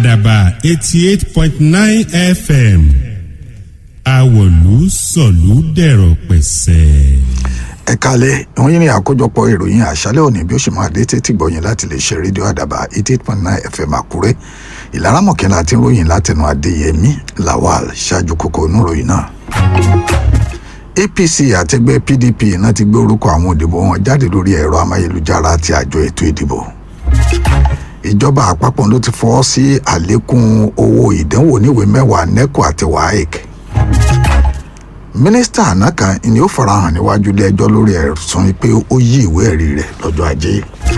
àdàbà eighty eight point nine fm àwọ̀lú sọ̀lú dẹ̀rọ̀ pẹ̀sẹ̀. ẹ kalẹ̀ wọ́n yín ní àkójọpọ̀ ìròyìn àṣálẹ́ òní bí ó ṣe máa dé tètè gbọ̀yìn láti lè ṣe rédíò àdàbà eighty eight point nine fm àkúrẹ́ ìlara mọ̀kànlá àti ròyìn látẹnu adéyẹmí lawal ṣáájú kókó oníròyìn náà. apc àtẹgbẹ́ pdp náà ti gbé orúkọ àwọn òdìbò wọn jáde lórí ẹ̀rọ amáyélujára àti àjọ ètò ìdìbò ìjọba àpapọ̀ ló ti fọwọ́ sí àlékún owó ìdánwò níwèé mẹ́wàá neco àti waec mínísítà àná kan ni ó farahàn níwájú ilé-ẹjọ́ lórí ẹ̀sùn pé ó yí ìwé ẹ̀rí rẹ̀ lọ́jọ́ ajé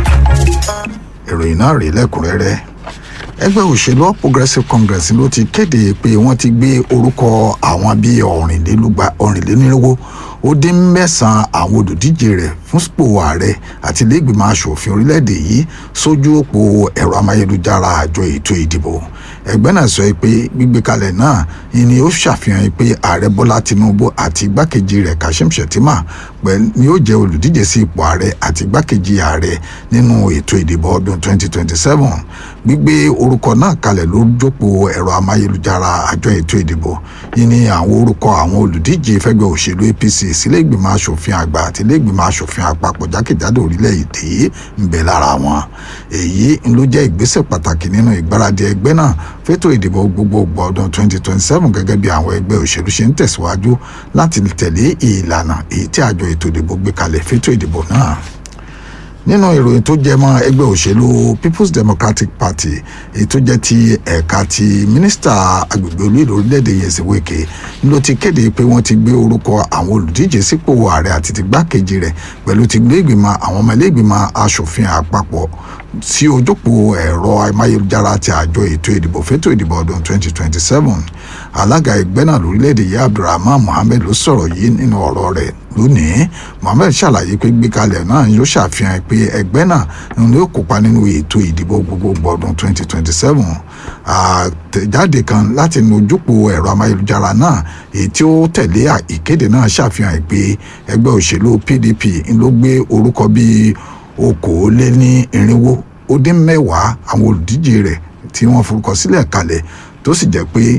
ìròyìn náà rèé lẹ́kùnrẹ́rẹ́ ẹgbẹ́ òṣèlú all progressives congress ló ti kéde pé wọ́n ti gbé orúkọ àwọn bíi ọ̀rìnlélúgba ọ̀rìnlénírínwó ó dín mẹ́sàn-án àwọn olùdíje rẹ̀ fún sípò ààrẹ àti iléègbìmọ̀ asòfin orílẹ̀-èdè yìí sójú òpó ẹ̀rọ amáyélujára àjọ ètò ìdìbò ẹgbẹ́ náà sọ pé gbígbé kalẹ̀ náà ni ó ṣàfihàn pé ààrẹ bọ́lá tinubu àti igbákejì rẹ̀ kashim shettima pẹ̀lú ni ó jẹ́ olùdíje sí ipò ààrẹ àti igbákejì ààrẹ nínú ètò ìdìbò ọdún 2027 gbígbé orúkọ náà kalẹ̀ ló jókòó ẹ̀rọ amáyélujára àjọ ètò ìdìbò yìí ni àwọn orúkọ àwọn olùdíje fẹ́gbẹ́ òṣèlú apc sílé ìgbìmọ̀ asòfin àgbà àti ilé ìgbìmọ̀ asòfin àpapọ̀ jákèjádò orílẹ̀-èdè yìí ń bẹ lára wọn èyí ló jẹ́ ìgbésẹ̀ pàtàkì nínú ìgbáradì ẹgbẹ́ náà fétò ìdìbò gbogbogbò ọdún 2027 gẹ́gẹ́ bí àwọn ẹgbẹ́ òṣèlú ṣe ń tẹ̀síwájú láti tẹ̀lé ìlànà èyí tí àjọ ètò ìdìbò gbé kalẹ̀ fétò ìdìbò náà nínú ìròyìn tó jẹ mọ́ ẹgbẹ́ òṣèlú people's democratic party èyí tó jẹ́ ti ẹ̀ka ti mínísítà agbègbè olú ìlú orílẹ̀-èdè yẹsẹ wike ló ti kéde pé wọ́n ti gbé orúkọ àwọn olùdíje sípò ààrẹ àti ti gbákejì rẹ̀ pẹ̀lú ti gbé ìgbìmọ̀ àwọn ọmọ ilé ìgbìmọ̀ asòfin àpapọ̀ sí ojópò ẹ̀rọ amáyélujára ti àjọ ètò ìdìbò fétò ìdìbò ọdún 2027 alága ẹgbẹ́ náà lórílẹ̀‐èdè yìí abdulrahman mohammed ló sọ̀rọ̀ yìí nínú ọ̀rọ̀ rẹ̀ lónìí mohammed ṣàlàyé pé gbékalẹ̀ náà yóò ṣàfihàn pé ẹgbẹ́ náà ni yóò kópa nínú ètò ìdìbò gbogbogbò ọdún 2027 àtẹ̀jáde kan láti inú ojúpò ẹ̀rọ amáyélujára náà èyí tí ó tẹ̀lé ìkéde náà ṣàfihàn pé ẹgbẹ́ òṣèlú pdp ló gbé orúkọ bíi okòóléní irinwó ó dín mẹ́wàá àwọn olùdíje rẹ̀ tí wọ́n forúkọ sílẹ̀ kalẹ̀ tó sì jẹ́ pé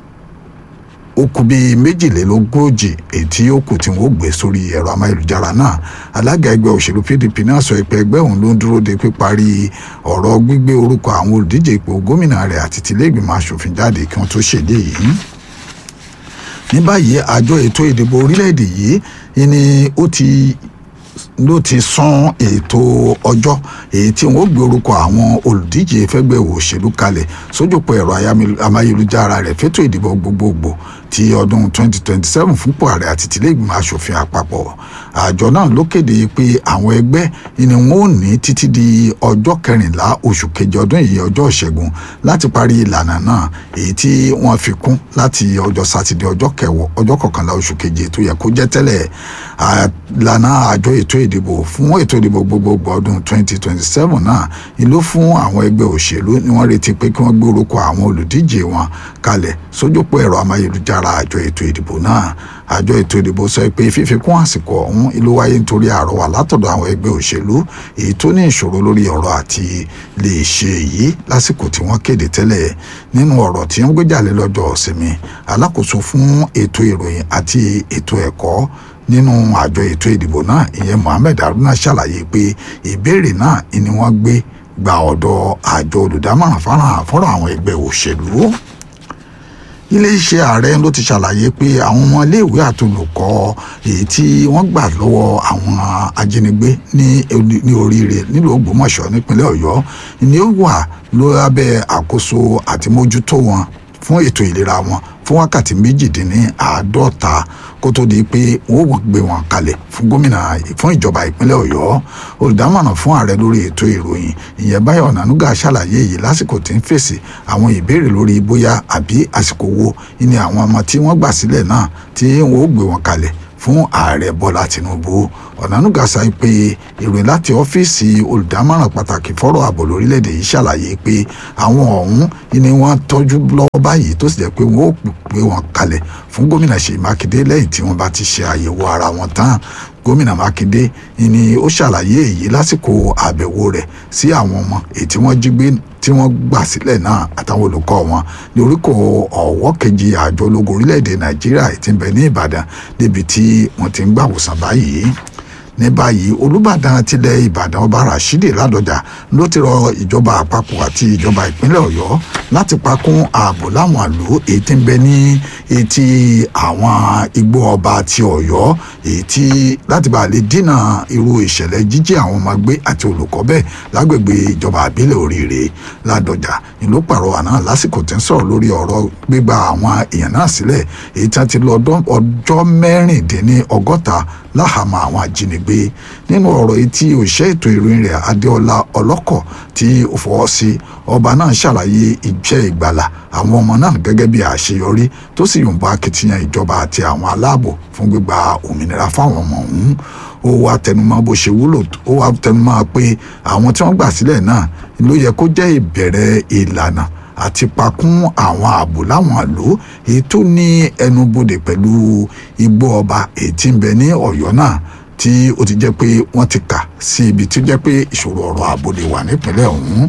ó kù bíi méjìlélógójì èyí tí ó kù tí wọ́n gbé sórí ẹ̀rọ amáyélujára náà alága ẹgbẹ́ òṣèlú pdp náà sọ pé ẹgbẹ́ òun ló ń dúró de píparí ọ̀rọ̀ gbígbé orúkọ àwọn olùdíje ipò gómìnà rẹ̀ àti tìlẹ́gbìmọ̀ asòfin jáde kí wọ́n tó ṣèdè yìí ní báyìí àjọ ètò ìdìbò orílẹ̀-èdè yìí ni ó ti ló ti sún ètò ọjọ́ èyí tí wọ́n gbé orúkọ àwọn olùdíje fẹ́gbẹ́ òṣèlú kalẹ̀ sójúpọ̀ ẹ̀rọ amáyélujára rẹ̀ fétò ìdìbò gbogbogbò ti ọdún 2027 fúnpọ̀ ààrẹ àti tìlẹ́gbìmọ̀ asòfin àpapọ̀ àjọ náà ló kéde pé àwọn ẹgbẹ́ ni wọ́n ò ní títí di ọjọ́ kẹrìnlá oṣù kejì ọdún yìí ọjọ́ ìṣẹ́gun láti parí ìlànà náà èyí tí wọ́n fi kún láti ọjọ́ sátidé ọjọ́ kẹwọ́ ọjọ́ kọkànlá oṣù keje tó yẹ kó jẹ́ tẹ́lẹ̀ ìlànà àjọ ètò ìdìbò fún ètò ìdìbò gbogbogbò ọdún 2027 náà ìlú fún àwọn ẹgbẹ́ òṣèlú ni wọ́n retí pé kí wọ́n gbé orúkọ àwọn olùdíje wọn kalẹ̀ sójúpọ̀ ẹ̀rọ amáyélujára àjọ ètò ìdìbò náà àjọ ètò ìdìbò sọ pé fífikún àsìkò ọ̀hún ìlú wáyé nítorí àrọwà látọ̀dọ̀ àwọn ẹgbẹ́ òṣèlú èyí tó ní ìṣòro lórí ọ̀rọ̀ àti lè ṣe èyí lásìkò tí wọ́n kéde tẹ́lẹ̀ nínú ọ̀rọ̀ tí wọ́n gbé jáde lọ́jọ́ ìsinmi alákòóso fún ètò ìròyìn àti ètò ẹ̀kọ́ nínú àjọ ètò ìdìbò náà ìyẹn mohammed haruna ṣàlàyé pé ìbéèrè náà ni wọ́n gbé gba ọ̀dọ̀ àjọ olùdámọ̀ràn fọ́nrán àwọn ẹgbẹ́ òṣèlú iléeṣẹ́ ààrẹ ló ti ṣàlàyé pé àwọn ọmọ iléèwé àtolùkọ́ èyí tí wọ́n gbà lọ́wọ́ àwọn ajínigbé ní oríire nílùú ògbómọ̀ṣọ́ nípínlẹ̀ ọ̀yọ́ ni ó wà lábẹ́ àkóso àti mójútó wọn fún ètò ìlera wọn fún wákàtí méjìdínláàádọ́ta kó tó di pé wọ́n ó gbé wọn kalẹ̀ fún gómìnà fún ìjọba ìpínlẹ̀ ọ̀yọ́ olùdámọ̀ràn fún ààrẹ lórí ètò ìròyìn ìyẹn báyọ̀ ọ̀nànúgà ṣàlàyé yìí lásìkò tí ń fèsì àwọn ìbéèrè lórí bóyá àbí àsìkò wo ni àwọn ọmọ tí wọ́n gbà sílẹ̀ náà tí wọ́n ó gbé wọn kalẹ̀ fún ààrẹ bọ́lá tinubu ọ̀nànúgà sọ pé ìròyìn láti ọ́fíìsì olùdámọ̀ràn pàtàkì fọ́rọ̀ ààbò lórílẹ̀‐èdè yìí ṣàlàyé pé àwọn ọ̀hún ni wọ́n tọ́jú lọ́wọ́ báyìí tó sì jẹ́ pé wọ́n ó gbé wọn kalẹ̀ fún gómìnà ṣèyí mákindé lẹ́yìn tí wọ́n bá ti ṣe àyẹ̀wò ara wọn tán gómìnà mákindé ni ó ṣàlàyé èyí lásìkò àbẹ̀wò rẹ̀ sí àwọn ọmọ èyí tí wọ́n jí gbé tí wọ́n gbà sílẹ̀ náà àtàwọn olùkọ́ wọn ní oríkò ọ̀wọ́ kejì àjọ ológun orílẹ̀-èdè nàìjíríà tí ń bẹ ní ìbàdàn níbi tí wọ́n ti ń gbàwòsàn báyìí ní báyìí olùbàdàn tilẹ̀ ìbàdàn ọba rashidi ládọjà ló ti rọ ìjọba àpapọ̀ àti ìjọba ìpínlẹ̀ ọ̀yọ́ láti pakún ààbò láwọn àlò èyí tí ń bẹ ní etí àwọn igbó ọba ti ọ̀yọ́ èyí tí láti bá lè dínà irú ìṣẹ̀lẹ̀ jíjí àwọn ọmọ gbé àti olùkọ́ bẹ́ẹ̀ lágbègbè ìjọba àbílẹ̀ oríire ládọjà ìlú pàrọwà náà lásìkò tí ń sọ̀rọ̀ lórí ọ̀rọ̀ gbígba àwọn èèyàn náà sílẹ̀ èyí tí wọ́n ti lọ ọjọ́ mẹ́rìndínlọ́gọ́ta láhàámọ́ àwọn ajínigbé nínú ọ̀rọ̀ yìí tí òṣìṣẹ́ ètò ìròyìn rẹ̀ adéọlá ọlọ́kọ̀ tí ó fọwọ́ sí ọba náà ṣàlàyé iṣẹ́ ìgbàlà àwọn ọmọ náà gẹ́gẹ́ bí àṣeyọrí tó sì yùnbọ̀ akitiyan ìjọba àti àwọn aláàbò fún gbígba òmìnira fáwọn ọmọ ọ̀hún ó wá tẹnumọ́ bó ṣe wúlò ó wá tẹnumọ́ pé àwọn tí wọ́n gbà sílẹ̀ náà ló yẹ kó jẹ́ ìbẹ̀rẹ̀ ìlànà àti pakún àwọn ààbò láwọn àlò èyí tó ní ẹnubodè pẹ̀lú igbó ọba èyí tí ń bẹ ní ọ̀yọ́ náà tí ó ti jẹ́ pé wọ́n ti kà sí ibi tí ó jẹ́ pé ìṣòro ọ̀rọ̀ ààbò lè wà nípìnlẹ̀ ọ̀hún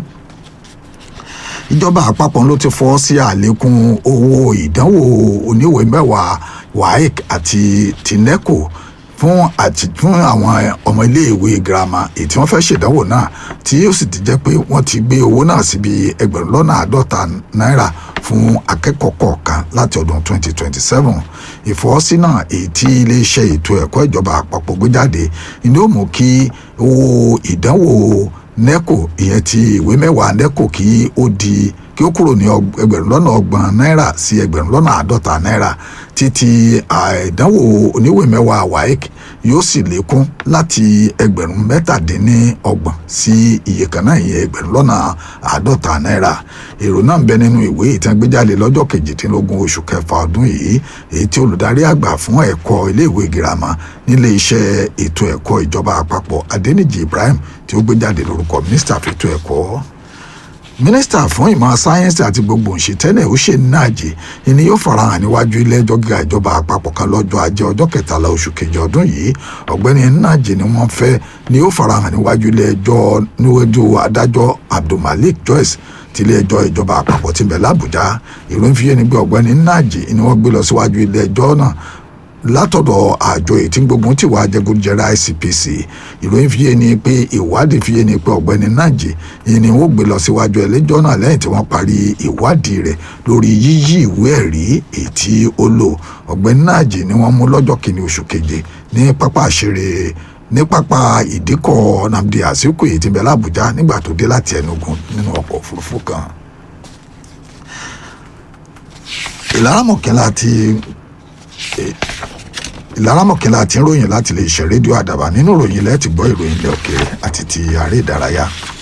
ìjọba àpapọ̀ ló ti fọ́ sí àlékún owó ìdánwò oníwèé mẹ́wàá waec àti tineco fún àti fún àwọn ọmọ iléèwé girama èyí tí wọ́n fẹ́ ṣèdánwò náà tí ó sì ti jẹ́ pé wọ́n ti gbé owó náà síbi ẹgbẹ̀rún lọ́nà àádọ́ta náírà fún akẹ́kọ̀ọ́ kọ̀ọ̀kan láti ọdún 2027 ìfọwọ́sí náà èyí tí iléeṣẹ́ ètò ẹ̀kọ́ ìjọba àpapọ̀ gbé jáde ni ó mú kí owó ìdánwò neco ìyẹn ti ìwé mẹ́wàá neco kí ó di kí ó kúrò ní ẹgbẹ̀rún lọ́nà ọgbọ̀n náírà sí ẹgbẹ̀rún lọ́nà àádọ́ta náírà títí ìdánwò oníwèé mẹ́wàá waec yóò sì lékún láti ẹgbẹ̀rún mẹ́tàdínníọgbọ̀n sí iye kan náà ìyẹn ẹgbẹ̀rún lọ́nà àádọ́ta náírà èrò náà ń bẹ nínú ìwé ìtẹ́gbéjáde lọ́jọ́ kejìdínlógún oṣù kẹfà ọdún yìí èyí tí olùdarí àgbà fún ẹ̀kọ́ iléèwé girama nílé iṣẹ́ ètò ẹ̀kọ́ ìjọba àpapọ̀ adẹnijì ibrahim tí ó gbé jáde lórúkọ mínísítà fètò ẹ̀kọ́ mínísítà fún ìmọ̀ sáyẹ́nsì àti gbogbo òṣìṣẹ́lẹ̀ ó ṣe náàjì ìní yóò farahàn níwájú ilé ẹjọ́ gíga ìjọba àpapọ̀ kan lọ́jọ́ ajé ọjọ́ kẹtàlá oṣù kejì ọdún yìí ọ̀gbẹ́ni náàjì ni wọ́n fẹ́ ni yóò farahàn níwájú ilé ẹjọ́ níwájú adájọ́ abdulmalik joyce ti ilé ẹjọ́ ìjọba àpapọ̀ ti bẹ̀ lábújá ìròyìn fi yé ni pé ọ̀gbẹ́ni náàjì ni wọ́n gbé lọ síwájú ilé ẹjọ́ náà látọ̀dọ̀ àjọ ètí gbogbo tí wàá jẹgúnjẹrà ICPC ìròyìn fi yé ni pé ìwádìí fi yé ni pé ọ̀gbẹ́ni Nájì yìí ni wọ́n gbé lọ síwájú ẹlẹ́jọ́ náà lẹ́yìn tí wọ́n parí ìwádìí rẹ̀ lórí yíyí ìwé ẹ̀rí èyí tí ó lò ọ̀gbẹ́ni Nájì ni wọ́n mú lọ́jọ́ kìíní oṣù keje ní pápá àṣírí ní pápá ìdíkọ̀ Nnamdi Azikiwe èyí tí ń bẹ l'Àbújá nígbà tó dé láti Enugu nínú ọkọ̀ òfurufú kan ìlara mọ̀kẹ́lá ti ìlara mọ̀kẹ́lá ti ń ròyìn láti lè ṣe rédíò àdàbà nínú ìròyìn ilẹ̀ ti gbọ́ ìròyìn ilẹ̀ òkèèrè àti ti àárẹ̀ ìdárayá